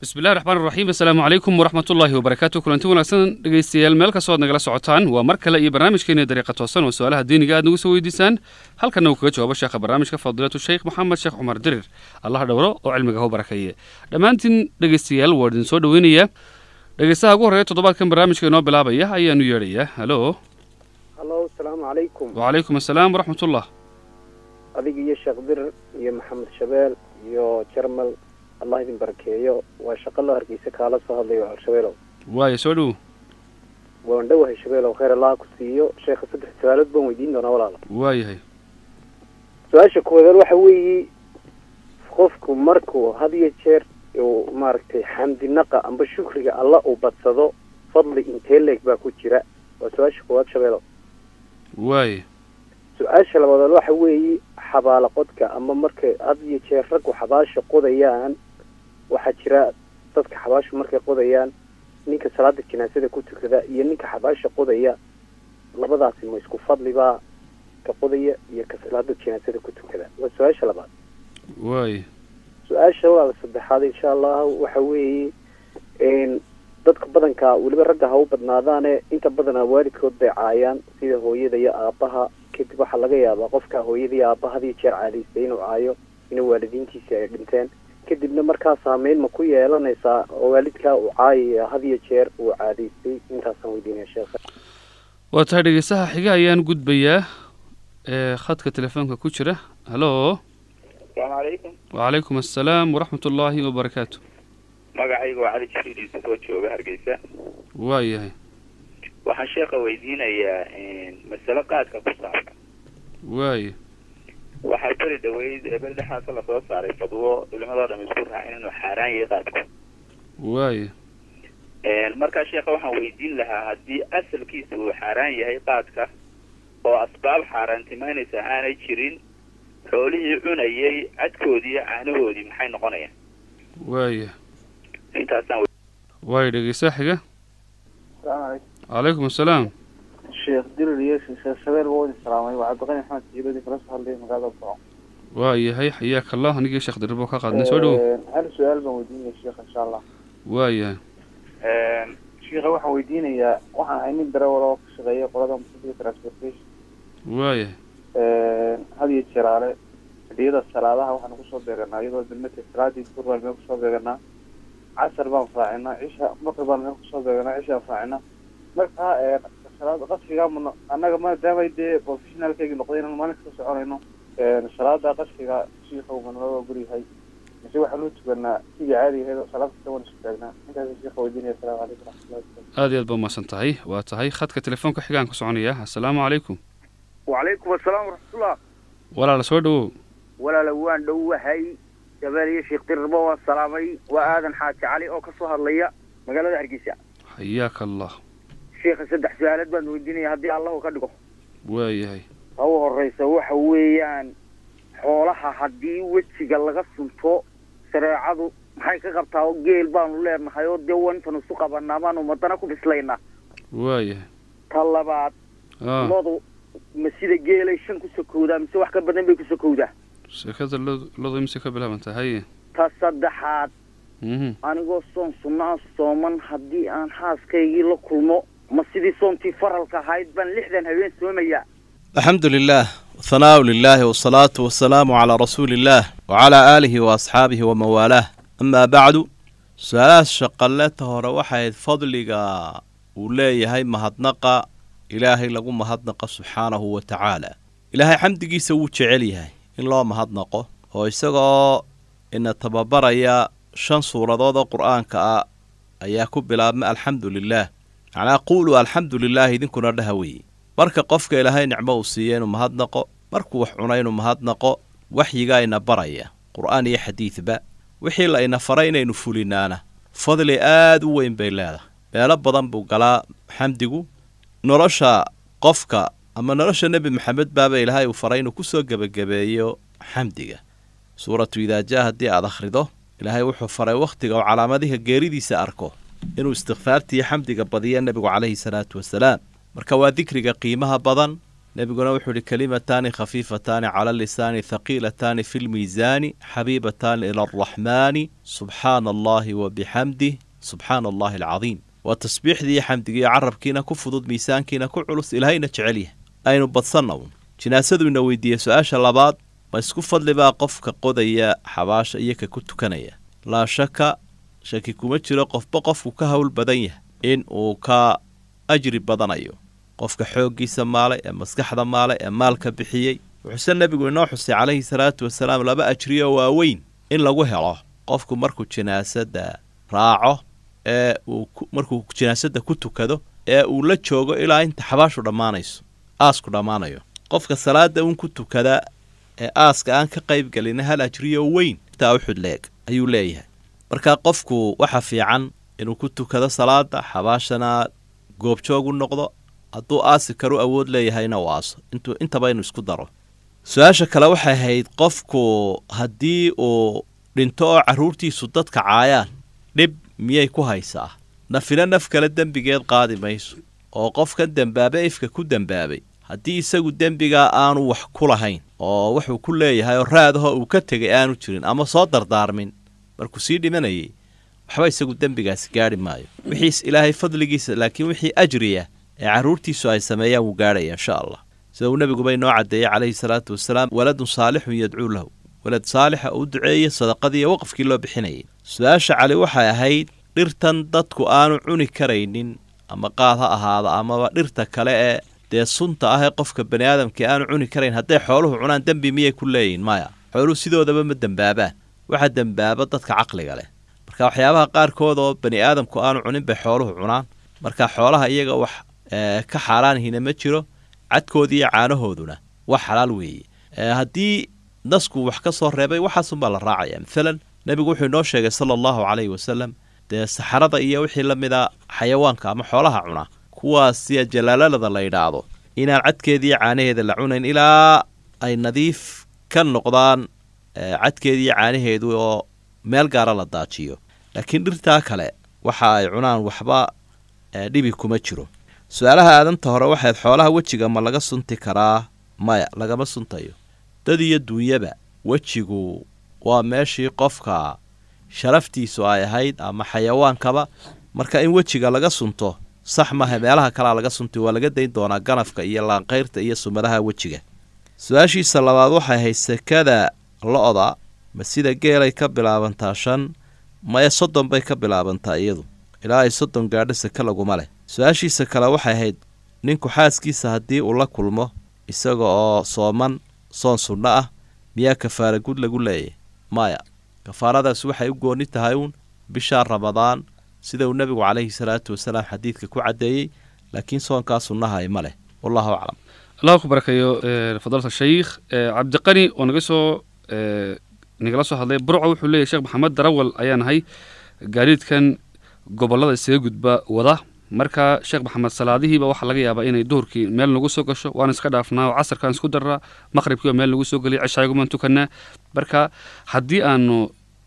bismillahi raxmaan raxiim assalaamu calaykum waraxmat ullaahi wabarakaatu kulanti wanaagsan dhegeystayaal meel kastoo ad nagala socotaan waa mar kale iyo barnaamijkeena dariiqa toosan oo su-aalaha diiniga aad nagu soo weydiisaan halkanna uu kaga jawaabo sheekha barnaamijka fadiilatu sheekh maxamed sheekh cumar dirir allah dhowro oo cilmiga hau barakeeye dhammaantiin dhegeystayaal waa idin soo dhoweynayaa dhegeystaha ugu horreeya toddobaadkan barnaamijka inoo bilaabaya ayaanu yeedhayaa halo hallo asalaamu calaykum wacalaykum assalaam waraxmatullah adiga iyo sheekh dirir iyo maxamed shabeel iyo jarmal allah idin barakeeyo waa shaqo loo hargeysa kaala soo hadlayo shabeelow waaya soo dhowo waan dhowahay shabeelow khayr allah ku siiyo sheekha saddex su-aalood baan weydiin doonaa walaala waayahay su-aasha koowaad waxa weeye qofku markuu had iyo jeer uu maaragtay xamdinaqa amba shukriga alla uu badsado fadli intee leeg baa ku jira waa su-aasha koowaad shabeelow waaya su-aasha labaad waxa weeye xabaalo qodka ama markay had iyo jeer raggu xabaasha qodayaan waxaa jira dadka xabaashu markay qodayaan ninka salaada janaasada ku tukada iyo ninka xabaasha qodaya labadaasi ma isku fadlibaa ka qodaya iyo ka salaada janaasada ku tukada waa su-aasha labaad waaya su-aasha walaala saddexaad insha allah waxa weeye dadka badanka weliba ragga ha u badnaadaane inta badanaa waalidkood bay caayaan sida hooyada iyo aabaha kadib waxaa laga yaabaa qofka hooyada iyo aabaha hadiyo jeer caadaystay inuu caayo ina waalidiintiisi ay dhinteen kadibna markaa saameyn ma ku yeelanaysaa oo waalidkaa uu caayaya hadiyo jeer uu caadaystay intaasaan weydiinaya sheekha waa tahay dhegeystaha xiga ayaan gudbayaa ee khadka telefoonka ku jira halo asalaamu calaykum wacalaykum assalaam waraxmat ullaahi wabarakaatu magacayga waa cali jibriil yuusuf oo jooga hargeysa waayahay waxaan sheekha weydiinayaa masale qaadka ku saabsan waaya waxaa beri dhaweyd ee beri dhexaasa lasoo saaray fadwo culimadoo dham isku raacin inuu xaaraan yahay qaadku waaya markaa sheekha waxaan weydiin lahaa haddii asalkiisa uu xaaraan yahay qaadka oo asbaab xaaraantimaynaysa aanay jirin xoolihii cunayay cadkoodii iyo caanahoodii maxay noqonayaan waaya intaasaan waaya dhegeystaha xiga asalaamu calaykum calaykum assalaam sheekh dirir iyo sheekh shabeel waa idin salaamay waa cabdiqani axmed jiiladi kala soo hadlay magaalada boco waayahay xayaaka allah anigii sheekh dirbo ka qaadnay soo dhowo hal su-aal baan weydiinaya sheekha insha allah waayahay sheekha waxaan weydiinayaa waxaan ahay nin darawal oo ka shaqeeya qolada musafiga transportation waayahay had iyo jeraale xilliyada salaadaha waxaanu kusoo beeganaa iyadoo bilmata salaadii duhur baan meel kusoo beeganaa casar baan raacinaa cisha maqrib baan meel kusoo beeganaa cishaan raacinaa markaa salaada qasriga ma annaga maadaamay dee professionalkaygi noqday inaan maalin kasta soconayno salaada qasriga shiikhow manala guryahay mise waxaanu tukanaa sidii caadi ahayd salaad kasta waan isku taagnaa intaas sheekha weydiinaya asalaamu calaykum waraxmatullahi wabarakatu aad iyo aad baa umahadsan tahay waa tahay khadka telefoonka xigaan ku soconayaa assalaamu calaykum wacalaykum asalaam waraxmatullah walaala soo dhowow walaala waan dhowahay jabeel iyo sheekh dirbo waan salaamay waa aadan xaaji cali oo kasoo hadlaya magaalada hargeysa xayaaka allah sheekha saddex su-aalood baan weydiinaya haddii allahu ka dhigo waayahay ha u horeysa waxa weeyaan xoolaha haddii wejiga laga sunto shareecadu maxay ka qabtaa oo geel baanu leenahay oo dee wantan isu qabanaa baanu madana ku bislaynaa waayahay ta labaad ah lodu ma sida geelay shan ku sokowdaa mise wax ka badan bay ku sokowdaa sheekada lo- lodu imise ka bilaabantaa haye ta saddexaad mhm anigoo soon sunnaa sooman haddii aan xaaskaygii la kulmo ma sidii soontii faralka ahayd baan lixdan habeen soomayaa alxamdu lilah wahanaau lilahi wasalaatu wasalaamu calaa rasuuli illaah wacalaa aalihi wa asxaabihi waman waalaah amaa bacdu su-aalahaas shaqaleta hore waxay ahayd fadliga uu leeyahay mahadnaqa ilaahay lagu mahadnaqa subxaanahu wa tacaala ilaahay xamdigiisa wuu jecel yahay in loo mahadnaqo oo isagoo ina tababaraya shan suuradood oo qur-aanka ah ayaa ku bilaabma alxamdu lilaah macnaa quuluu alxamdu lilaah idinkuna dhaha weeye marka qofka ilaahay nicmo uu siiya inuu mahadnaqo markuu wax cuna inuu mahadnaqo waxyigaa ina baraya qur'aan iyo xadiidba wixii la ina faray inaynu fulinaana fadli aad u weyn bay leedahay meelo badan buu galaa xamdigu nolosha qofka ama nolosha nebi maxamed baaba ilaahay uu faray inuu kusoo gebagabeeyo xamdiga suuratu idaajaa haddii aad akhrido ilaahay wuxuu faray wakhtiga uu calaamadiha geeridiisa arko inuu istikfaartiiyo xamdiga badiyo nebigu calayhi salaatu wasalaam marka waa dikriga qiimaha badan nebiguna wuxuu ihi kalimataani khafiifataani cala lisaani thaqiilataani fi lmiisaani xabiibataani ila alraxmaani subxaana allahi wa bixamdih subxaana allahi alcadiim waa tasbiixdii iyo xamdigiiyo carabkiina ku fudud miisaankiina ku culus ilaahayna jecel yahay aynu badsanna uun jinaasadu ina weydiiyey su-aasha labaad ma isku fadli baa qofka qodaya xabaasha iyo ka ku tukanaya laa shaka shaki kuma jiro qofba qofku ka howl badan yahay in uu ka ajri badanayo qofka xooggiisa maalay ee maskaxda maalay ee maalka bixiyey wuxuuse nebigu inoo xusay calayhi salaatu wasalaam laba ajriyo waaweyn in lagu helo qofku markuu jinaasada raaco ee uu markuu jinaasada ku tukado ee uu la joogo ilaa inta xabaashu dhammaanayso aasku dhammaanayo qofka salaada uun ku tukada ee aaska aan ka qayb gelina hal ajriyo weyn intaa uxud leeg ayuu leeyahay marka qofku waxa fiican inuu ku tukado salaada xabaashana goobjoog u noqdo hadduu aasi karu awood leeyahayna u aaso intuu intaba inuu isku daro su-aasha kale waxay ahayd qofku haddii uu dhinto oo carruurtiisu dadka caayaan dhib miyay ku haysaa nafina naf kale dembigeed qaadi mayso oo qofkan dembaabe ifka ku dembaabay haddii isagu dembigaa aanu wax ku lahayn oo wuxuu ku leeyahay oo raadaho uu ka tegay aanu jirin ama soo dardaarmin markuu sii dhimanayay waxba isagu dembigaasi gaadhi maayo wixiis ilaahay fadligiisa laakiin wixii ajriya ee carruurtiisu ay sameeyaan wuu gaadhaya insha allah sida uu nebiguba inoo caddeeyey calayhi salaatu wasalaam waladun saalixun yadcuu lahu walad saalixa uu duceeye sadaqadii iyo waqafkii loo bixinayay su-aasha cali waxay ahayd dhirtan dadku aanu cuni karaynin ama qaad ha ahaada amaba dhirta kale ee dee sunta ah ee qofka bani aadamkii aanu cuni karayn hadday xooluhu cunaan dembi miyay ku leeyihin maya xooluhu sidoodaba ma dembaabaan waxa dembaaba dadka caqliga leh marka waxyaabaha qaarkood oo bani aadamku aanu cunin bay xooluhu cunaan marka xoolaha iyaga wax ka xaaraanhina ma jiro cadkoodii iyo caanahooduna wax xalaal weeye haddii nasku wax ka soo reebay waxaasunbaa la raacaya maalan nebigu wuxuu inoo sheegay sala allahu calayhi wasalam dee saxarada iyo wixii la mida xayawaanka ama xoolaha cuna kuwaas siya jalaalalada la yidhaahdo inaan cadkeediiyo caanaheeda la cunayn ilaa ay nadiif ka noqdaan cadkeediiyo caanaheedu oo meel gaara la daajiyo laakiin dhirtaa kale waxa ay cunaan waxba dhibi kuma jiro su-aalaha aadanta hore waxayd xoolaha wejiga ma laga sunti karaa maya lagama suntayo dad iyo duunyaba wejigu waa meeshii qofka sharaftiisu ay ahayd ama xayawaankaba marka in wejiga laga sunto sax maaha meelaha kalea laga sunti waa laga dayn doonaa ganafka iyo laanqayrta iyo sumadaha wejiga su-aashiisa labaad waxay ahayd sekada lo-da ma sida geelay ka bilaabantaa shan maya soddon bay ka bilaabantaa iyadu ilaa ay soddon gaadho seke laguma leh su-aashiisa kale waxay ahayd ninku xaaskiisa haddii uu la kulmo isaga oo sooman soon sunno ah miyaa kafaara gud lagu leeyahy maya kafaaradaas waxay u gooni tahay uun bishaa ramadaan sida uu nebigu calayhi salaatu wasalaam xadiidka ku caddeeyey laakiin soonkaa sunnahay ma leh wallahu aclam allah ku barakeeyo fadalta shaykh cabdiqani oo naga soo nagala soo hadlay burco wuxuu leeyahy sheekh maxamed darawal ayaa nahay gaadiidkan gobollada isaga gudba wada marka sheekh maxamed salaadihiiba waxaa laga yaabaa inay duhurkii meel nagu soo gasho waan iska dhaafnaa oo casarkaan isku darraa maqribkiiba meel nagu soo geliya ceshaagumaan tukanaa marka haddii aanu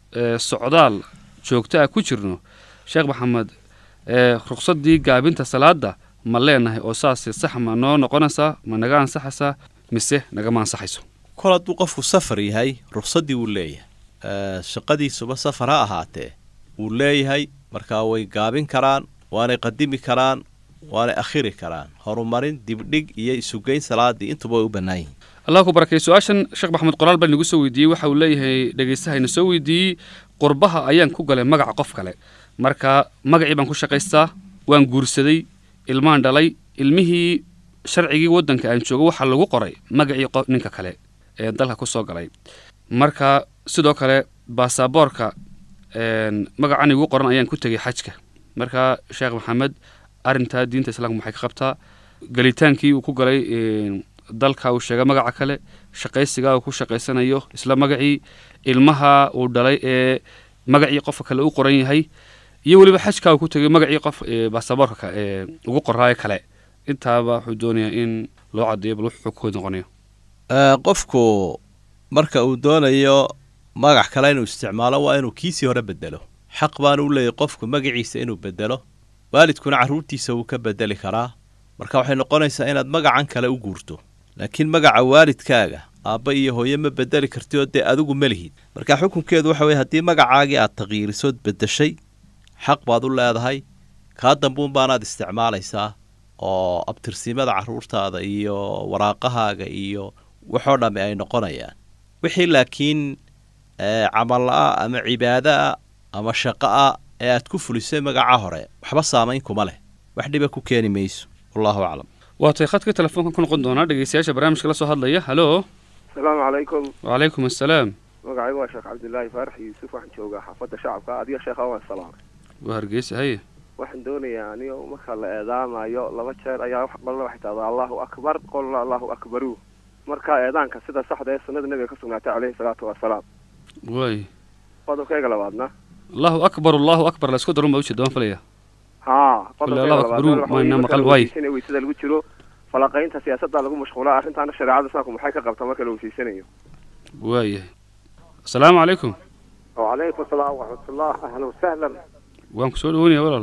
socdaal joogto ah ku jirno sheekh maxamed ruqsaddii gaabinta salaada ma leenahay oo saas sax ma noo noqonaysaa ma naga ansaxaysaa mise nagama ansaxayso kol hadduu qofku safar yahay ruqsaddii wuu leeyahay shaqadiisuba safar ha ahaatee wuu leeyahay markaa way gaabin karaan waanay qadimi karaan waanay akhiri karaan horumarin dibdhig iyo isugeyn salaadii intuba way u bannaan yihin allah ku barakay su-aashan sheekh maxamed qoraal baa nagu soo weydiiyey waxa uu leeyahay dhegaystaha ina soo weydiiyey qurbaha ayaan ku galay magaca qof kale marka magacii baan ku shaqaystaa waan guursaday ilmaan dhalay ilmihii sharcigii waddanka aan joogo waxaa lagu qoray magacii ninka kale ee dalka ku soo galay marka sidoo kale baasaboorka magacan igu qoran ayaan ku tegay xajka marka sheekh maxamed arrintaa diinta islaamka maxay ka qabtaa gelitaankii uu ku galay dalka uu sheegay magaca kale shaqaysigaa uu ku shaqaysanayo isla magacii ilmaha uu dhalay ee magacii qofka kale u qoran yahay iyo weliba xajkaa uu ku tegay magacii qof baasaboorka ugu qoraayo kale intaaba wuxuu doonayaa in loo caddeeyo bal wuxuu ku noqonayo qofku marka uu doonayo magac kale inuu isticmaalo waa inuu kiisii hore bedelo xaq baana u leeyahy qofku magaciisa inuu bedelo waalidkuna carruurtiisa wuu ka bedeli karaa marka waxay noqonaysaa inaad magacan kale u guurto laakiin magaca waalidkaaga aabba iyo hooye ma bedeli karti oo dee adigu ma lihid marka xukunkeedu waxa weye haddii magacaagii aad taqyiirisood beddeshay xaq baad u leedahay kaa dambuun baanaad isticmaalaysaa oo abtirsiimada carruurtaada iyo waraaqahaaga iyo waxoo dhammi ay noqonayaan wixii laakiin camalla-a ama cibaada'a ama shaqa'a ee aad ku fulisay magaca hore waxba saamayn kuma leh wax dhiba ku keeni mayso wallahu aclam waa tay khadka telefoonka ku noqon doonaa dhegeystayaasha barnaamijka la soo hadlaya halo asalaamu calaykum wacalaykum assalaam magacaygu waa sheekh cabdilaahi faarax yuusuf waxaan joogaa xaafadda shacabka adiga sheekha waan salaamay waa hargeysa haye waxaan doonayaa anigo marka la eedaamayo laba jeer ayaa qolna waxay tahdaa allahu akbar qolna allahu akbaru marka eedaanka sida saxda ee sunnada nebiga ka sugnaatay caleyhi salaatu wasalaam waay qodobkayga labaadna allahu akbar allahu akbar la isku darun baa ujeeda waan filaya haa Kule Allahu akbaru, mayna maqal waay. weysada lagu jiro falaqaynta siyaasadda lagu mashquulaa arrintaana shareecada islaamku maxay ka qabtaa marka la weysiisanayo waayahay asalaamu calaykum وعليكم السلام ورحمة الله أهلا وسهلا waan ku soo dhaweynaya walaal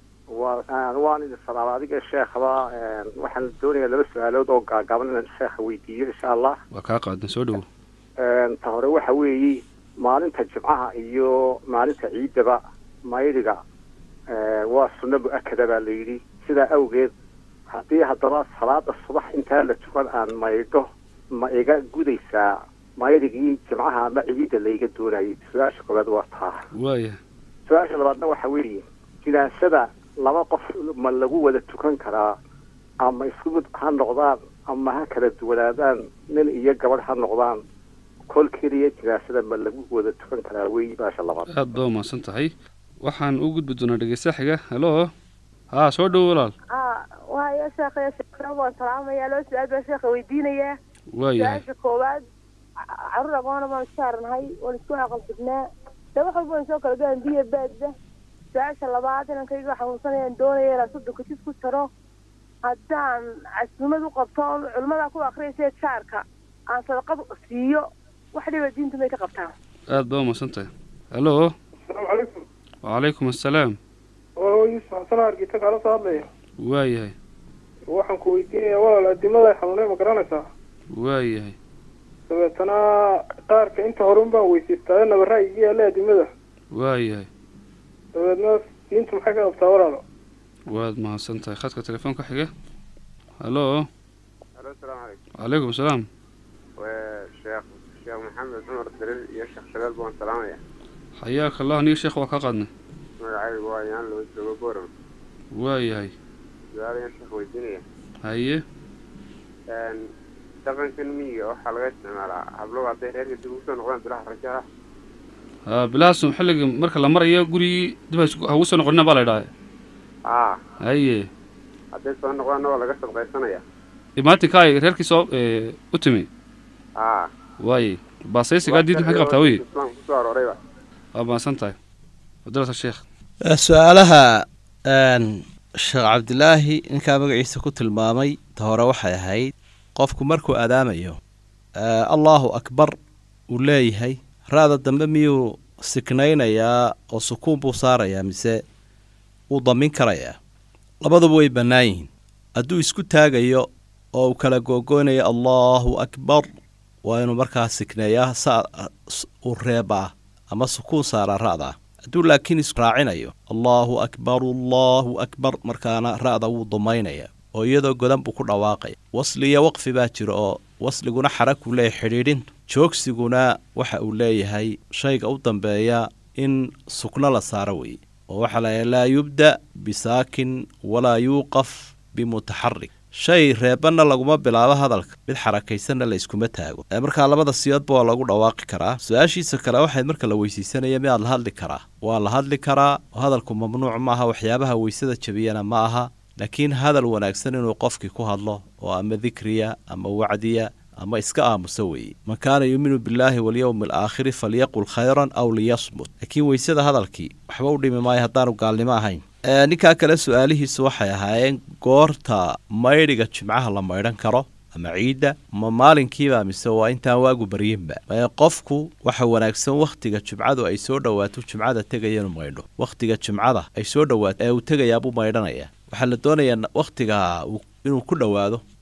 waan idin salaama adiga sheekhaba waxaan doonayaa laba su-aalood oo gaagaaban inaan sheekha weydiiyo insha allah waa kaa qaadan soo dhawo ta hore waxa weeye maalinta jimcaha iyo maalinta ciidaba maydiga waa sunno mu-akada baa la yidhi sidaa awgeed haddii haddaba salaada subax intaa la tukan aan maydho ma iga gudaysaa maydigii jimcaha ama ciidda layga doonayay su-aasha koowaad waa taa waaya su-aasha labaadna waxa weeye jinaasada laba qof ma lagu wada tukan karaa ama isku mid ha noqdaan ama ha kala duwanaadaan nin iyo gabadh ha noqdaan kol keliya jinaasada ma lagu wada tukan karaa wey baasha labaad aad baa umahadsan tahay waxaan u gudbi doonaa dhegeysta xiga halo haa soo dhawo walaal aa waayo sheekaya sheekana waan salaamayaa loo su-aal baa sheekha weydiinayaa waayahay su-aasha koowaad ca- carruur agoona baan saarnahay waan isku aqal fidnaa de wax walba waan soo kala gaan biyo baadda su-aasha labaad inankayga xanuunsanayaan doonaya inaan soddonka jid ku taro haddaan casuumad u qabto oo culimadaa ku akriyaysa jaarka aan sadaqad siiyo wax dhiba diintu may ka qabtaa aad baa umahadsan tahay halo asalaamu calaykum wacalaykum assalaam oo yuusuf xasan argita kaala soo hadlaya waayahay waxaan ku weydiinayaa walaal adimada xanuunay ma garanaysaa waayahay dabeetana qaarka inta hore un baan weysiistaa nabara iga yaalla adimada waayahay dabeedna diintu maxay ka qabtaa walaalo waad mahadsan tahay khadka telefoonka xiga halo alo asalaamu calaykum wacalaykum assalaam sheekh sheekh maxamed cumar daliil iyo sheekh shabeel baan salaamaya xayaaka allah niyo sheekh waa kaa qaadnay magacaygu waa yaan loo joogo boram waayahay su-aalayaan sheekh weydiinaya haye dhaqankan miyiga waxaa laga isticmaalaa hablow hadday reerka dib ugu soo noqdaan bilaha rajada haa bilahaasum xilliga marka la marayo gurigii dib ha- ha ugu soo noqonina baa la idhaha aa haye hadday soo noqdaanna waa laga sadqaysanaya imaatinka ay reerkii soo ee, u timi aa waaye baasaysigaa diinta maxay ka qabtaa wey islaamka kusoo aroorayba waa mahadsan tahay fadilata sheekh Eh, su-aalaha een, sheekh cabdilaahi ninkaa magaciisa ku tilmaamay ta hore waxay ahayd qofku markuu adaamayo eh, allahu akbar uu leeyahay ra-da dambe miyuu siknaynayaa oo sukuun buu saarayaa mise wuu damin karayaa labaduba way bannaan yihiin hadduu isku taagayo oo uu kala googoynayo allahu akbar waa inuu markaa sikneeyaa sa s- uu reebaa ama sukuun saaraa ra'da hadduu laakiin israacinayo allahu akbar allahu akbar markaana ra'da wuu dumaynaya oo iyadoo godan buu ku dhawaaqaya wasli iyo waqfi baa jira oo wasliguna xarakuu leeyahay xidhiidhintu joogsiguna waxa uu leeyahay shayga u dambeeya in sukno la saaro weeye oo waxaa layahay laa yubda bisaakin walaa yuuqaf bimutaxarik shay reebanna laguma bilaabo hadalka mid xarakaysanna la iskuma taago ee markaa labada siyoodba waa lagu dhawaaqi karaa su-aashiisa kale waxayd marka la weysiisanaya miyaad la hadli karaa waa la hadli karaa oo hadalku mamnuuc maaha waxyaabaha weysada jabiyana ma aha laakiin hadal wanaagsan inuu qofkii ku hadlo oo ama dikriya ama wacdiya ama iska aamuso weeye man kaana yuuminu billaahi walyowmi alaakhiri falyaqul khayran aw liyasmut laakiin weysada hadalkii waxba u dhimi maayo haddaanu gaalnimo ahayn Ee, ninkaa kale su-aalihiisu waxay ahaayeen goorta maydhiga jimcaha la maydhan karo ama ciidda ma maalinkiiba mise waa intaan waagu baryinba ee qofku waxa wanaagsan wakhtiga jumcadu ay soo dhowaato jumcada tegaya inuu maydho wakhtiga jumcada ay soo dhowaato ee uu tegayaabuu maydhanaya waxaa la doonayaa wakhtiga uu- inuu ku dhowaado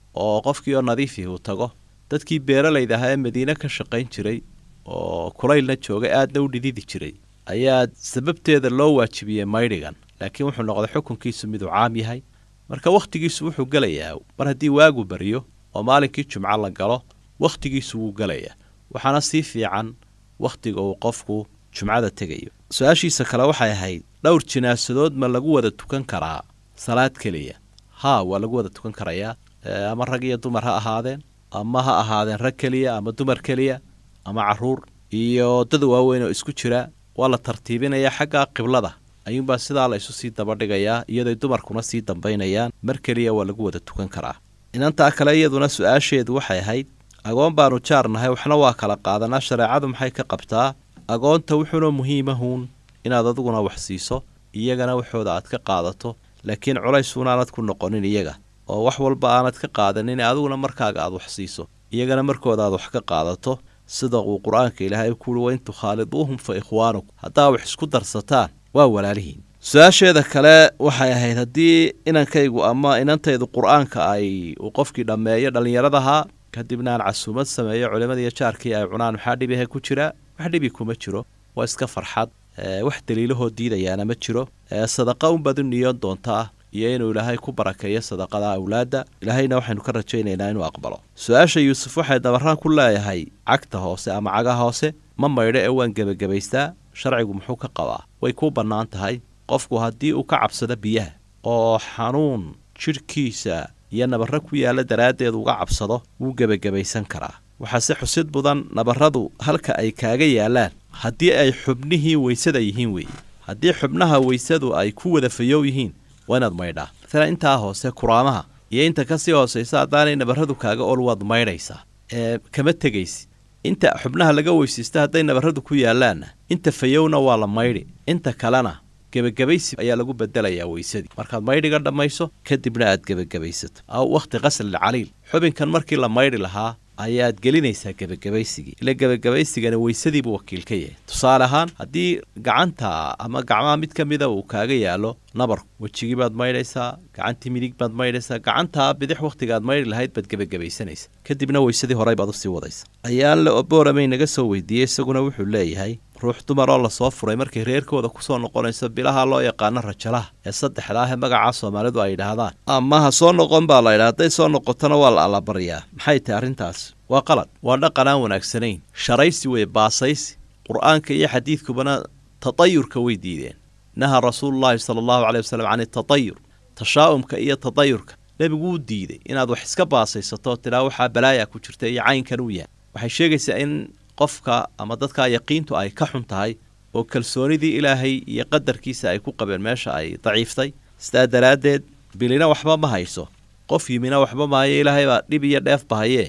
oo qofkii oo nadiifii uu tago dadkii beeralayda ahaa ee madiine ka shaqayn jiray oo kulaylna joogay aadna u dhididi jiray ayaa sababteeda loo waajibiyey maydhigan laakiin wuxuu noqday xukunkiisu miduu caam yahay marka wakhtigiisu wuxuu gelayaa mar haddii waagu baryo oo maalinkii jumco la galo wakhtigiisu wuu gelayaa waxaana sii fiican wakhtiga uu qofku jumcada tegayo su-aashiisa kale waxay ahayd dhowr jinaasadood ma lagu wada tukan karaa salaad keliya haa waa lagu wada tukan karayaa ama rag iyo dumar ha ahaadeen ama ha ahaadeen rag keliya ama dumar keliya ama caruur iyo dad waaweyn oo isku jira waa la tartiibinayaa xagga qiblada ayuunbaa sidaa la isu sii dabadhigayaa iyadoy dumarkuna sii dambaynayaan mar keliya waa lagu wada tukan karaa inantaa kale iyaduna su-aasheedu waxay ahayd agoon baanu jaarnahay waxna waa kala qaadanaa shareecadu maxay ka qabtaa agoonta wuxuuna muhiimahuun inaad adiguna wax siiso iyagana waxooda aad ka qaadato laakiin culaysuunaanad ku noqonin iyaga oo wax walba aanad ka qaadanin adiguna markaaga aad wax siiso iyagana markooda aad wax ka qaadato sida uu qur-aanka ilaahay kuuhi wain tukhaaliduuhum fa ikhwaanukum haddaa wax isku darsataan waa walaalihiin su-aasheeda kale waxay ahayd haddii inankaygu ama inantaydu qur-aanka ay uu qofkii dhammeeyo dhallinyaradahaa kadibna aan casuumad sameeyo culimmadiiyo jaarkii ay cunaan maxaa dhibihe ku jira wax dhibi kuma jiro waa iska farxad wax daliilahoo diidayaana ma jiro sadaqa unbaad u niyoon doontaa iyo inuu ilaahay ku barakeeyo sadaqada awlaadda ilaahayna waxaynu ka rajaynaynaa inuu aqbalo su-aasha yuusuf waxay dabaraan ku leeyahay cagta hoose ama caga hoose ma maydho ee waan gebagabaystaa sharcigu muxuu ka qabaa way kuu bannaan tahay qofku haddii uu ka cabsado biyaha oo xanuun jidhkiisa iyo nabarro ku yaalla daraaddeed uga cabsado wuu gebagabaysan karaa waxaase xusid mudan nabarradu halka ay kaaga yaallaan haddii ay xubnihii weysada yihiin weeye haddii xubnaha weysadu ay ku wada fayow yihiin waa inaad maydhaa maalan intaa hoose kuraamaha iyo inta kasii hoosaysa haddaanay nabarradu kaaga ol waad maydhaysaa ee kama tegaysi inta xubnaha laga weysaysta hadday nabarradu ku yaallaanna inta fayowna waa la maydhi inta kalena gebagabaysi ayaa lagu bedelayaa weysadii markaad maydhiga dhammayso kadibna aad gebagabaysato aw wakhti qaslilcaliil xubinkan markii la maydhi lahaa ayaad gelinaysaa gebagabaysigii ila gebagabaysigana weysadiibuu wakiil ka yahay tusaale ahaan haddii gacanta ama gacmaha mid ka mida uu kaaga yaalo nabarku wejigii baad maydhaysaa gacantii midig baad maydhaysaa gacantaa bidix wakhtigaad maydhi lahayd baad gebagabaysanaysa kadibna weysadii horey baad usii wadaysa ayaanle obooramay naga soo weydiiyey isaguna wuxuu leeyahay ruux dumar oo lasoo furay markay reerkooda kusoo noqonayso bilaha loo yaqaano rajalaha ee saddexda ah ee magacaa soomaalidu ay yidhaahdaan ama ha soo noqon baa la yidhaha hadday soo noqotona waa la allabaryaa maxay tahay arrintaas waa qalad waa dhaqan aan wanaagsanayn sharaysi weye baasaysi qur-aanka iyo xadiidkubana tatayurka way diideen naha rasuulullaahi sala allahu caley wasalam can itatayur tashaa'umka iyo tatayurka nebigu wuu diiday inaad wax iska baasaysato tidhaa waxaa balaaya ku jirta iyo caynkan uu yahay waxay sheegaysaa in qofka ama dadkaa yaqiintu ay ka xun tahay oo kalsoonidii ilaahay iyo qadarkiisa ay ku qabeen meesha ay daciiftay sidaa daraaddeed bilina waxba ma hayso qof yimina waxba mahayo ilaahay baa dhib iyo dheef bahayee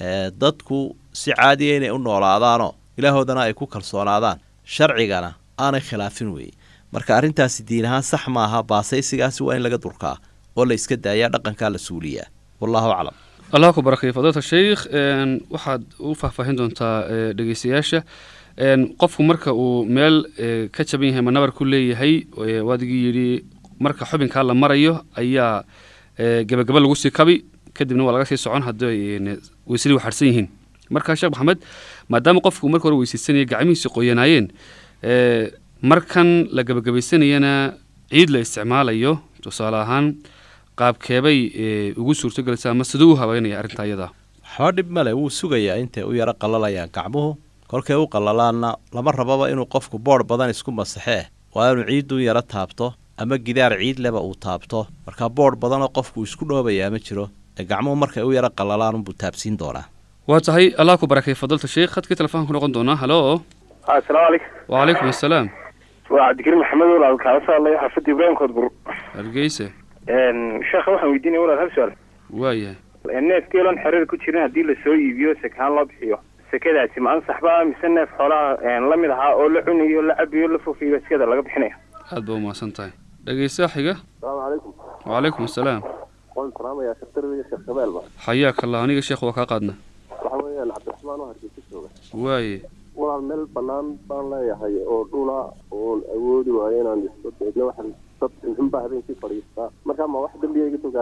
dadku si caadiya inay u noolaadaanoo ilaahoodana ay ku kalsoonaadaan sharcigana aanay khilaafin weeye marka arrintaasi diin ahaan sax maaha baasaysigaasi waa in laga durkaa oo la iska daayaa dhaqankaa la suuliyaa wallahu aclam allah ku barakay fadilata sheikh waxaad u faahfaahin doontaa dhegeystayaasha qofku marka uu meel ka jaban yahay ma nabar ku leeyahay waadigii yidhi marka xubinkaa la marayo ayaa gebagaba lagu sii kabi kadibna waa laga sii socon hadday weysadii waxadhsan yihiin marka sheekh maxamed maadaama qofku marka hore weysaysanaya gacmihiisi qoyanaayeen markan la gebagabaysanayana ciid la isticmaalayo tusaale ahaan qaabkeebay ugu suurtogelaysaa ama siduu u habeynaya arrintaa iyadaa waxba dhib male wuu sugayaa intay u yaro qallalayaan gacmuhu kolkay u qallalaanna lama rababa inuu qofku boodh badan isku masaxee waa inuu ciiddu yaro taabto ama gidaar ciid leba uu taabto markaa boodh badanoo qofku isku dhoobayaa ma jiro ee gacmuhu markay u yaro qallalaan unbuu taabsiin doonaa waa tahay allah ku barakay fadilta sheikh khadkii telefoonka ku noqon doonaa halo asalaamu calaykum wacalaykum assalaam waa cabdikariim maxamed walaal kaala soo hadlaya xaafadda ibraahim koodbur hargeysa sheekha waxaan weydiinaya walaal hal su-aal waayahay neef geeloon xereer ku jirin haddii lasoo iibiyo sekahaan loo bixiyo sekadaasi ma ansax ba mise neef xoolaha la mid ahaa oo la cunayo la cabayo la fofiyo sekada laga bixinaya aad ba umahadsan tahay dhegeysaa xiga asalaamu calaykum wacalaykum assalaam waan salaamayaa sheekh darbiga sheekh shabeelba xayaaka allah aniga sheekh waa kaa qaadna waxa weeyaan cabdiraxmaan oo hargeysa jooga waaye walaal meel bannaan baan leeyahay oo dhula oon awoodi waayo inaan isku deegno waxaan dad xunbaa habeenkii fadhiistaa markaa ma wax dembiya iga soo gaaraya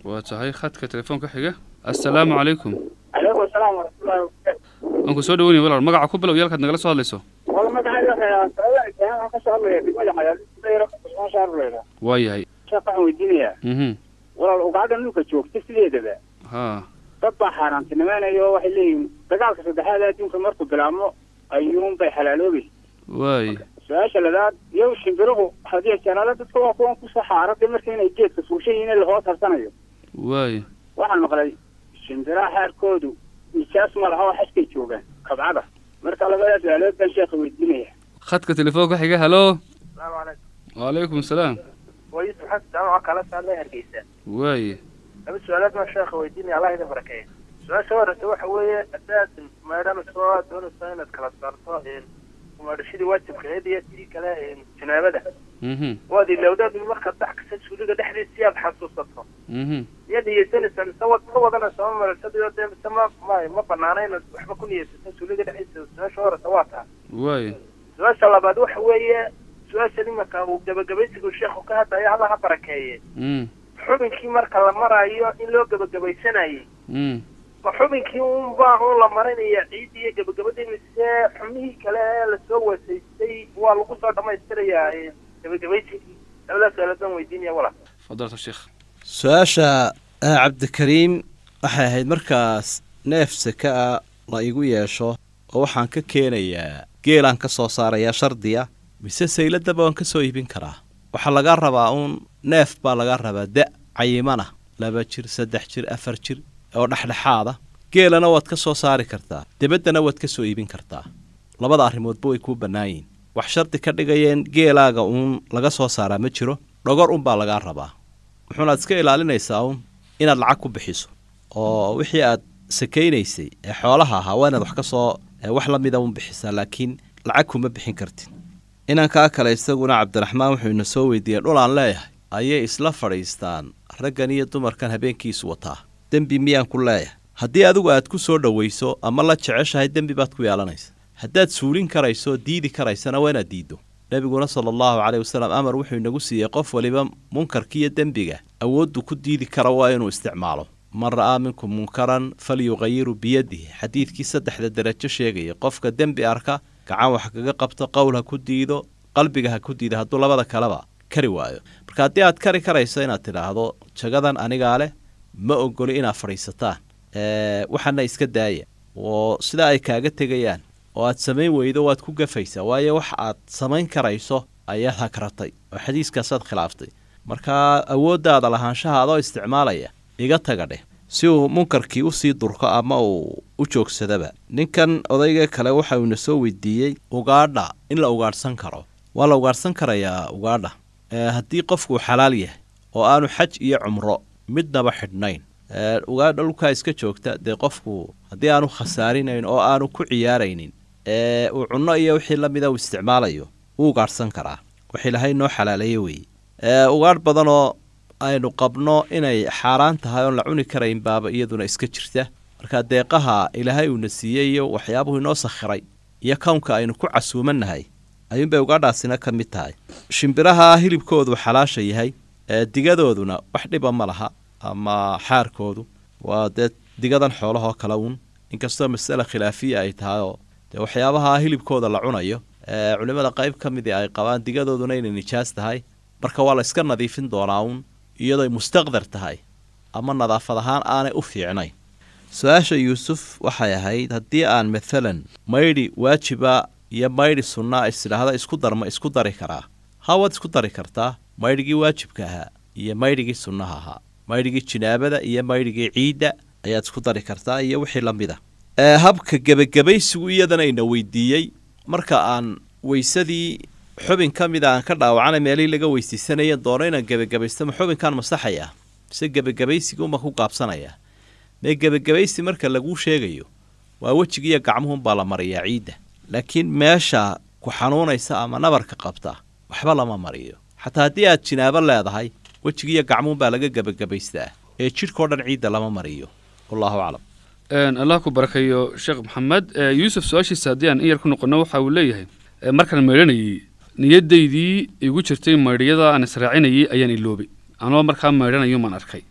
waa tahay khadka telefoonka xiga assalaamu calaykum calaykum asalaam waraxmatullahi wabarakaatu waan ku soo dhaweynaya walaal magaca ku bilow yaalkaad nagala soo hadlayso wala magacayga waxaan ka soo hadlaya degmada xayaalidayra kusmaan shaaruleyna waa yahay sheekh waxaan weydiinayaa mhm walaal ugaadha dhulka joogta sideedaba ha dad baa xaaraantinimeynaya oo waxay leeyihiin dagaalka saddexaad ee adduunka markuu bilaabmo ayuun bay xalaaloobaysa waay su-aasha ladaad iyo shimbiruhu haddii janaalo dadka waa kuwan kusoo xaarada marka inay geedka fuushan yihiin in lahoos harsanayo waay waxaan maqlay shimbiraha xaarkoodu nijaas ma laha oo xajkay joogaan kabcada marka labadaas su-aalood baan sheekha weydiinaya khadka telefoonka xiga halo salaamu calaykum wacalaykum salaam waa yuusuf xasan jaamaca kala saadlay hargeysa waaye laba su-aalood baan sheekha weydiinaya allah idin barakeeya su-aasha horeysa waxa weeye haddaad maydhanayso aad doonayso inaad kala saarto maydhashadii waajibkaeed iyo tii kale janaabada mhm waad ilowdaad markaad dhex kasta suuliga dhexdiisa aad xasuusato mhm iyo niyeysanaysaa mise waad ka wadanaysa ma marashadiyo dee mise ma ma ma banaana inaad waxba ku niyeysato suuliga dhexdiisa su-aasha horeysa waa taa waaye su-aasha labaad waxa weeye su-aashan imanka uu gabagabaysigu sheekhu ka hadlayo alla ha barakeeye mm xubinkii marka la marayo in loo gabagabaysanayay mm ma xubinkii unbaa un la marinaya ciiddii iyo gabagabadii mise xubnihii kale ee lasoo wasaystay waa lagu soo dhamaystirayaa gabagabaysigii labadaas su-aalood baan weydiinaya walaal fadalta sheekh su-aasha ah cabdikariim waxay ahayd markaas neef seke a la igu yeesho oo waxaan ka keenayaa geelaan ka soo saarayaa shardiya mise sayladaba waan ka soo iibin karaa waxaa laga rabaa uun neef baa laga rabaa da cayimana laba jir saddex jir afar jir oo dhexdhexaada geelana waad ka soo saari kartaa debaddana waad ka soo iibin kartaa labada arrimoodba way kuu bannaan yihin wax shardi ka dhigayeen geelaaga uun laga soo saaraa ma jiro dhogor unbaa lagaa rabaa wuxuunaad iska ilaalinaysaa uun inaad lacag ku bixiso oo wixii aad sakaynaysay ee xoolaha ahaa waa inaad wax ka soo ee wax la mida un bixisaa laakiin lacag kuma bixin kartid inankaa kale isaguna cabdiraxmaan wuxuu ina soo weydiiyey dhul aan leeyahay ayay isla fadhiistaan raggan iyo dumarkan habeenkiisu wataa dembi miyaan ku leeyahay haddii adigu aad ku soo dhowayso ama la jeceshahay dembi baad ku yeelanaysa haddaad suulin karayso diidi karaysana waa inaad diiddo nebiguna sala allahu caleyh wasalam amar wuxuu inagu siiyey qof waliba munkarkiiyo dembiga awooddu ku diidi kara waa inuu isticmaalo man ra'aa minkum munkaran falyuqayiru biyadihi xadiidkii saddexda derajo sheegaya qofka dembi arka gacan wax kaga qabto qowl ha ku diido qalbiga ha ku diido hadduu labada kaleba kari waayo marka haddii aad kari karayso inaad tidhaahdo jagadan anigaa leh ma ogoli inaad fadhiisataan waxaana iska daaya oo sidaa ay kaaga tegayaan oo aad samayn weydo waad ku gafaysaa waayo wax aad samayn karayso ayaad hagratay oo xadiiskaasaad khilaaftay markaa awooddaada lahaanshaha adoo isticmaalaya iga taga dheh si uu munkarkii usii durko ama uu u joogsadaba ninkan odayga kale waxa uuna soo weydiiyey ugaadha in la ugaadhsan karo waa la ugaadhsan karayaa ugaadha haddii qofkuu xalaal yahay oo aanu xaj iyo cumro midnaba xidhnayn ugaadha dhulkaa iska joogta dee qofku haddii aanu khasaarinayn oo aanu ku ciyaaraynin ee uu cunno iyo wixii la mida uu isticmaalayo wuu ugaadhsan karaa wax ilahay noo xalaaleeyo weeye ugaadh badanoo aynu qabno inay xaaraan tahay oon la cuni karayn baaba iyaduna iska jirta marka deeqaha ilaahay uuna siiyey iyo waxyaabuhu inoo sakhiray iyo kownka aynu ku casuumannahay ayuunbay ugaadhaasina ka mid tahay shimbiraha hilibkoodu xalaasha yahay ee digadooduna wax dhiba ma laha ama xaarkoodu waa dee digadan xoolahoo kale uun inkastoo masale khilaafiya ay tahay oo dee waxyaabaha hilibkooda la cunayo ee culimmada qayb ka midii ay qabaan digadooduna inay nijaas tahay marka waa la iska nadiifin doonaa uun iyadooy mustaqdar tahay ama nadaafad ahaan aanay u fiicnayn su-aasha yuusuf waxay ahayd haddii aan maalan maydhi waajiba iyo maydhi sunnaa isidhaahda isku darma isku dari karaa ha waad isku dari kartaa maydhigii waajibka ahaa iyo maydhigii sunnaha ahaa maydhigii jinaabada iyo maydhigii ciidda ayaad isku dari kartaa iyo wixii la mid a habka gebagabaysigu iyadana ina weydiiyey marka aan weysadii xubin ka mida aan ka dhaawacana meelihii laga weysaysanaya doono inaan gebagabaysto ma xubinkaan masaxaya mise gebagabaysiguma ku gaabsanaya mee gebagabaysi marka laguu sheegayo waa wejigiiyo gacmuhunbaa la mariyaa ciidda laakiin meesha ku xanuunaysa ama nabarka qabta waxba lama mariyo xataa haddii aad jinaabo leedahay wejigiiyo gacmuhunbaa laga gebagabaystaa ee jidhkao dhan ciidda lama mariyo wallahu aclam allah ku barakeeyo sheekh maxamed yuusuf su-aashiisa haddii aan in yar ku noqono waxa uu leeyahay markaan maydhanayay niyadaydii igu jirtay maydhyada aan israacinayay ayaan iloobay anoo markaa maydhanayo maan arkay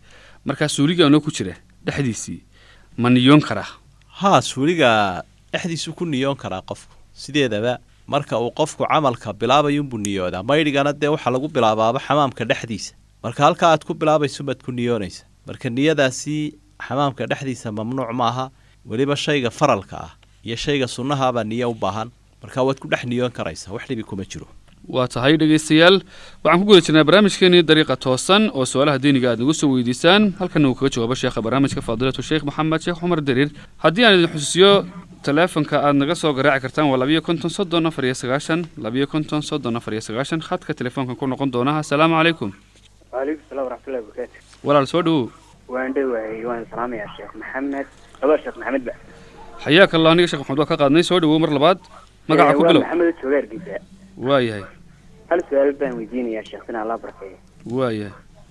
markaa suuliga anoo ku jira dhexdiisii ma niyoon karaa haa suuliga dhexdiisuu ku niyoon karaa qofku sideedaba marka uu qofku camalka bilaabayuunbuu niyoodaa maydhigana dee waxaa lagu bilaabaaba xamaamka dhexdiisa marka halkaa aad ku bilaabayso baad ku niyoonaysa marka niyadaasi xamaamka dhexdiisa mamnuuc maaha weliba shayga faralka ah iyo shayga sunnahaabaa niyo u baahan marka waad ku dhex niyoon karaysaa wax dhibi kuma jiro waa tahay dhegaystayaal waxaan ku guda jirnaa barnaamijkeenii dariiqa toosan oo su-aalaha diiniga aad nagu soo weydiisaan halkana uu kaga jawaabo sheekha barnaamijka faadilatu sheekh maxamed sheekh cumar dariir haddii aan idin xusuusiyo teleefonka aad naga soo garaaci kartaan waa labiyo konton soddon afar iyo sagaashan labiyo konton soddon afar iyo sagaashan khadka telefoonkan ku noqon doona assalaamu calaykum waalaikum salaam waraxmatullahi wabarakaatu walaal soo dhowow waan dhowahay waan salaamayaa sheekh maxamed laba sheekh maxamed ba xayaaka allah aniga sheekh maxamed waa ka qaadnay soo dhowow mar labaad magaca ku bilow maxamed jooga hargeysa waayahay hal su-aal baan weydiinayaa sheekh sinaa allah barkeeyo waayahay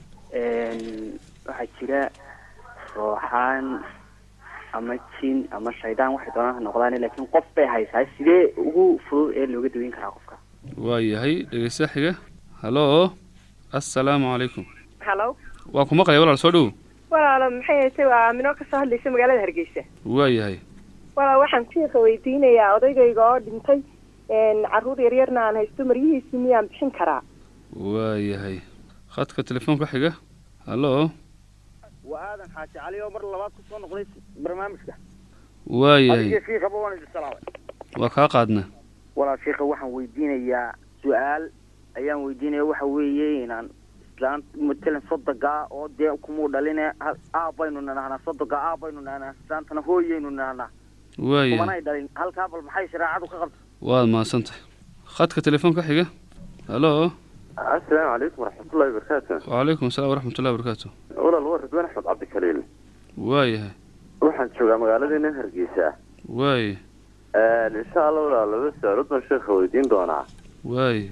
waxaa jira rooxaan ama jin ama shaydaan waxay doonaan ha noqdaan laakiin qof bay haysaa sidee ugu fudud ee looga daweyn karaa qofka waayahay dhegaysta xiga hallo assalaamu calaykum hallo waa ku maqlaya walaal soo dhowow walaalo maxay hayse waa aminoo kasoo hadlaysa magaalada hargeysa waayahay walaal waxaan sheekha weydiinayaa odaygayga oo dhintay caruur yaryarna aan haysto maryihiisii miyaan bixin karaa waayahay khadka telefoonka xiga hallo waa aadan xaaji cali oo mar labaad kusoo noqday barnaamijka waayahay adiga shiikaba waan idin salaamay waa kaa qaadna walaal shiikha waxaan weydiinayaa su-aal ayaan weydiinaya waxa weeye inaan islaan matalan sodogaa oo dee kumuu dhaline aabaynu nanahnaa sodogaa aabaynu nanahnaa islaantana hooyaynu nanahnaa waayahay kumanay dhalin halkaa bal maxay shareecadu ka qabta waad mahadsantahay khadka telefoonka xiga hallo asalaamu calaykum waraxmatullahi wabarakaatu wacalaykum asalaam waraxmatullahi wabarakaatu walaal waa ridwaan axmed cabdikaliil waayahay waxaan joogaa magaaladeena hargeysa waaye insha allah walaal laba su-aalood baan sheekha weydiin doonaa waaye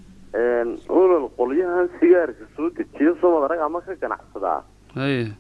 walaal qolyahan sigaarka soo dejiya soo madarag ama ka ganacsadaa haye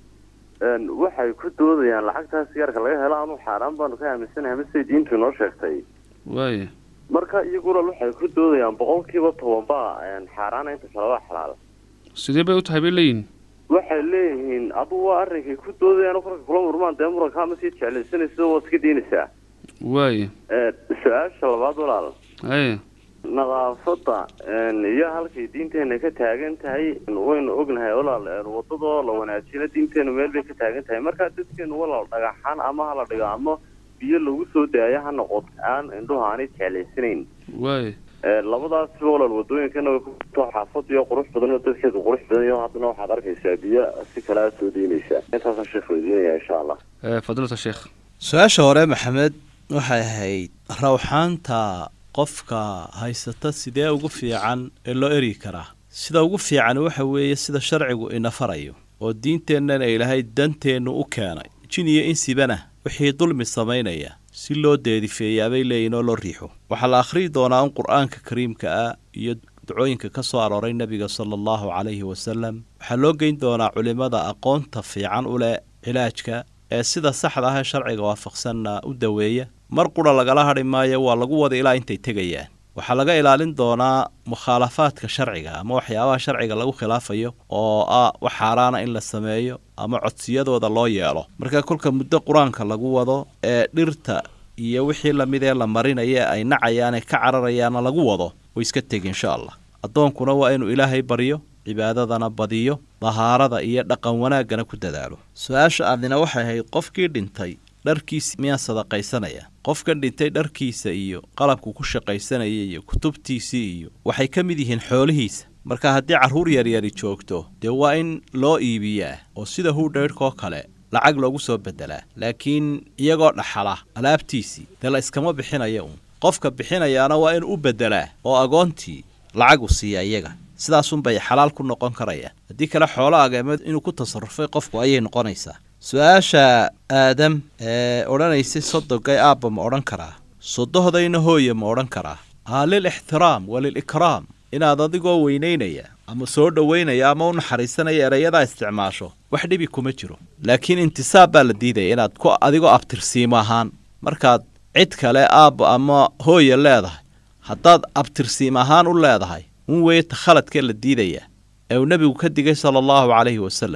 waxay ku doodayaan lacagtaa sigaarka laga helo anu xaaraan baanu ka aaminsanahay mase diintu inoo sheegtay waaye marka iyagu walaal waxay ku doodayaan boqolkiiba tobanba xaaraana inta kale waa xalaal sidee bay u tahay bay leeyihin waxay leeyihiin adugu waa arrinkay ku doodayaan korka kula murmaan dee murankaa ma sii jeclaysanaysa waad iska diinaysaa waaye su-aasha labaad walaal haye nadaafadda iyo halkay diinteena ka taagan tahay waynu ognahay walaal wadadoo la wanaajina diinteenu meel bay ka taagan tahay markaa dadkeenu walaal dhagaxaan ama hala dhigo ama biyo lagu soo daayo ha noqoto aan indhuhu aanay jeclaysanayn waaye labadaasba walaal wadooyinkana way kuto xaafad iyo qurux badan oo dadkeedu qurux badan iyo haddana waxaad arkaysaa biyo si kale aad soo deynaysaa intaasaan sheekh weydiinaya insha allah fadilata sheekh su-aasha hore maxamed waxay ahayd rawxaanta qofka haysata sidee ugu fiican ee loo eryi karaa sida ugu fiican waxa weeye sida sharcigu ina farayo oo diinteennana ilaahay danteennu u keenay jin iyo insibana wixii dulmi samaynaya si loo deedifeeyaabay leeyihin oo loo riixo waxaa la akhriyi doonaa in qur-aanka kariimka ah iyo ducooyinka ka soo arooray nebiga sala allahu calayhi wasalam waxaa loo geyn doonaa culimmada aqoonta fiican u leh cilaajka ee sida saxda ah ee sharciga waafaqsanna u daweeya mar qura lagala hadhi maayo waa lagu wada ilaa intay tegayaan waxaa laga ilaalin doonaa mukhaalafaadka sharciga ama waxyaabaha sharciga lagu khilaafayo oo ah wax xaaraana in la sameeyo ama codsiyadooda loo yeelo marka kolka muddo qur-aanka lagu wado ee dhirta iyo wixii lamid ee la marinaya ay nacayaan ee ka cararayaana lagu wado way iska tegi insha allah addoonkuna waa inuu ilaahay baryo cibaadadana badiyo dahaarada iyo dhaqan wanaaggana ku dadaalo su-aasha aadina waxay ahayd qofkii dhintay dharkiisa miyaan sadaqaysanaya qofkan dhintay dharkiisa iyo qalabku ku shaqaysanaya iyo kutubtiisii iyo waxay ka mid yihiin xoolihiisa marka haddii carruur yaryari joogto dee waa in loo iibiyaa oo sida huudhaydhkoo kale lacag loogu soo beddelaa laakiin iyagoo dhaxala alaabtiisii dee la iskama bixinaya uun qofka bixinayaana waa inuu u beddelaa oo agoontii lacagu siiya iyaga sidaasunbay xalaal ku noqon karayaan haddii kale xoolo ageemeed inuu ku tasarufay qofku ayay noqonaysaa su-aasha aadam ee odhanaysay sodogay aabba ma odhan karaa sodohdayna hooye ma odhan karaa aa lil ixtiraam wa lil ikraam inaad adigoo weynaynaya ama soo dhoweynaya ama u naxariisanaya erayadaa isticmaasho wax dhibi kuma jiro laakiin intisaab baa la diidaya inaad ku adigoo abtirsiimo ahaan markaad cid kale aabba ama hooye leedahay haddaad abtirsiim ahaan u leedahay un weeye ta khaladkee la diidaya ee uu nebigu ka digay sala allahu calayhi wasalam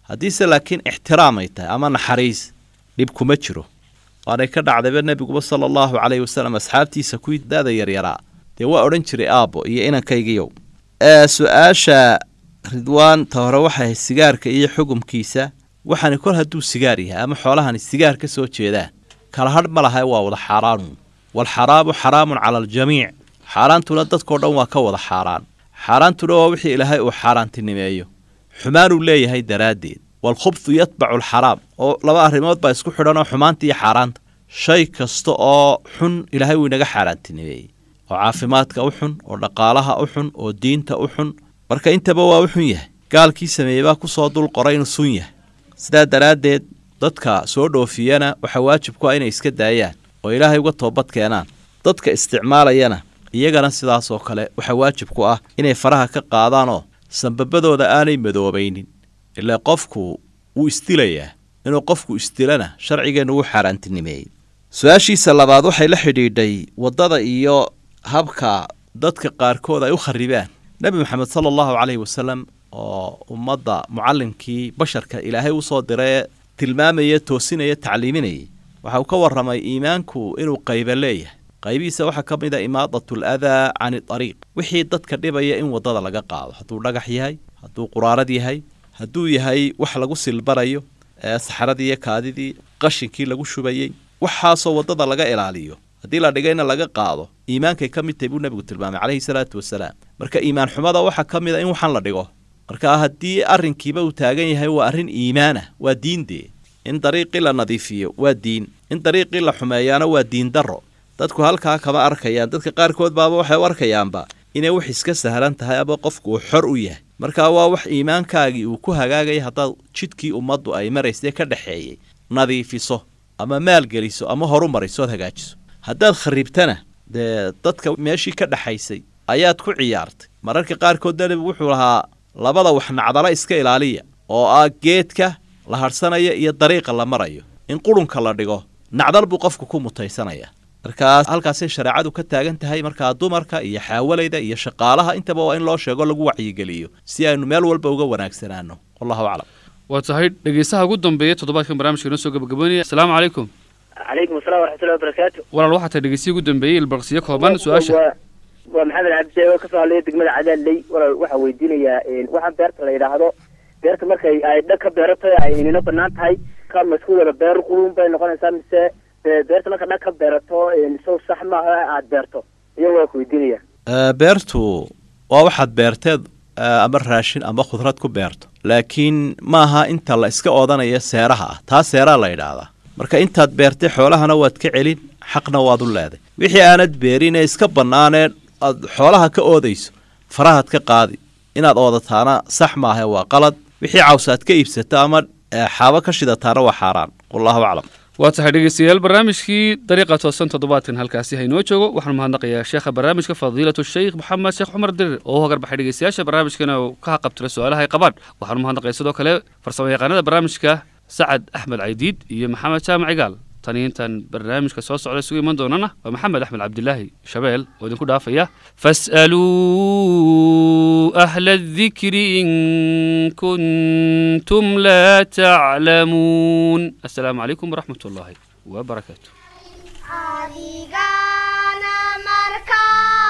haddiise laakiin ixtiraam ay tahay ama naxariis dhib kuma jiro waanay ka dhacdayba nebiguba sala allahu calayhi wasalam asxaabtiisa kuwii da-da yaryaraa dee waa odhan jiray aabbo iyo inankaygiyow ee su-aasha ridwaan ta hore waxay ahayd sigaarka iyo xukumkiisa waxaani kol hadduu sigaar yahay ama xoolahani sigaar ka soo jeedaan kala hadh ma laha waa wada xaaraanu waalxaraamu xaraamun cala aljamiic xaaraantuna dadkao dhan waa ka wada xaaraan xaaraantuna waa wixii ilaahay uu xaaraantinimeeyo xumaanuu leeyahay daraaddeed waalkhubthu yatbacu alxaraam oo laba arrimood baa isku xidhan oo xumaanta iyo xaaraanta shay kasta oo xun ilaahay uu inaga xaaraantinimeeyey oo caafimaadka u xun oo dhaqaalaha u xun oo diinta u xun marka intaba waa u xun yahay gaalkii sameeyey baa ku soo dul qoray inuu sun yahay sidaa daraaddeed dadka soo dhoofiyana waxaa waajib ku ah inay iska daayaan oo ilaahay uga toobad keenaan dadka isticmaalayana iyagana sidaas oo kale waxaa waajib ku ah inay faraha ka qaadaanoo sambabadooda aanay madoobaynin ilaa qofku wuu isdilayaa inuu qofku isdilana sharcigeennu wuu xaaraantinimeeyey su-aashiisa labaad waxay la xidhiidhay waddada iyo habka dadka qaarkood ay u kharibaan nebi moxamed sala allahu caleyhi wasalam oo ummadda mucallimkii basharka ilaahay usoo diree tilmaamaya toosinaya tacliiminayay waxa uu ka warramay iimaanku inuu qayba leeyahay qaybihiisa waxaa ka mid a imaadatu aladaa cani ariiq wixii dadka dhibaya in waddada laga qaado hadduu dhagax yahay hadduu quraarad yahay hadduu yahay wax lagu silbarayo ee saxaradii iyo kaadidii qashinkii lagu shubayey waxaasoo waddada laga ilaaliyo haddii la dhigayna laga qaado iimaankay ka mid tahay buu nebigu tilmaamay calayhi salaatu wasalaam marka iimaan xumada waxaa ka mid a in waxaan la dhigo marka haddii arrinkiiba uu taagan yahay waa arrin iimaanah waa diindee in dariiqii la nadiifiyo waa diin in dariiqii la xumeeyaana waa diin darro dadku halkaa kama arkayaan dadka qaarkood baaba waxay u arkayaanba inay wax iska sahlan tahay ama qofku uu xor u yahay marka waa wax iimaankaagii uu ku hagaagaya haddaad jidkii ummaddu ay maraysay ka dhexeeyey nadiifiso ama maalgeliso ama horumariso ood hagaajiso haddaad kharibtana dee dadka meeshii ka dhexaysay ayaad ku ciyaartay mararka qaarkoodna nebigu wuxuu lahaa labada wax nacdala iska ilaaliya oo ah geedka la hadhsanaya iyo dariiqa la marayo in qurunka la dhigo nacdal buu qofku ku mutaysanaya markaas halkaasay shareecadu ka taagan tahay markaa dumarka iyo xaawalayda iyo shaqaalaha intaba waa in loo sheego lagu wacyigeliyo si aynu meel walba uga wanaagsanaano wallahu aclam waa tahay dhegeystaha ugu dambeeya toddobaadkan barnaamijka inoo soo gabagaboonaya asalaamu calaykum calaykum assalam waraxmatullahi wabarakaatu walaal waxaa tahay dhegeystiya ugu dambeeyey ilbarqsiyo kooban su-aasha waa waa maxamed cabdi oo kasoo hadlaya degmada cadaaley walaal waxaa weydiinayaa waxaan beerta la yidhaahdo beerta markay ay dhag ka beerato ay inino banaan tahay ka maskuudala beer qurun bay noqonaysaa mise beerta marka dhag ka beerato isaw sax maaha aad beerto iyo waa ku weydiinaya beertu waa waxaad beerteed ama raashin ama khudrad ku beerto laakiin maaha inta la iska oodanayo seeraha ah taa seeraa la yidhaahdaa marka intaad beertay xoolahana waad ka celin xaqna waad u leeday wixii aanad beerin ee iska bannaanee aad xoolaha ka oodayso farahaad ka qaadi inaad oodataana sax maaha waa qalad wixii cawsaad ka iibsato ama xaabo ka shidataana waa xaaraan wallahu aclam waa tahay dhegeystayaal barnaamijkii dariiqa toosan toddobaadkan halkaasi haynoo joogo waxaanu mahadnaqayaa sheekha barnaamijka fadiilatu sheikh maxamed sheekh cumar dirir oo u hogarbaxay dhegeystayaasha barnaamijkana uu ka haqabtira su-aalaha ay qabaan waxaanu mahadnaqaya sidoo kale farsamo yaqaanada barnaamijka sacad axmed caydiid iyo maxamed jaamac cigaal tani intaan barnaamijka soo socda isugu iman doonana waa maxamed axmed cabdilaahi shabeel oo idinku dhaafaya fas'aluu ahla adikri in kuntum laa taclamuun assalaamu calaykum waraxmat ullaahi wabarakaatu adigana markaa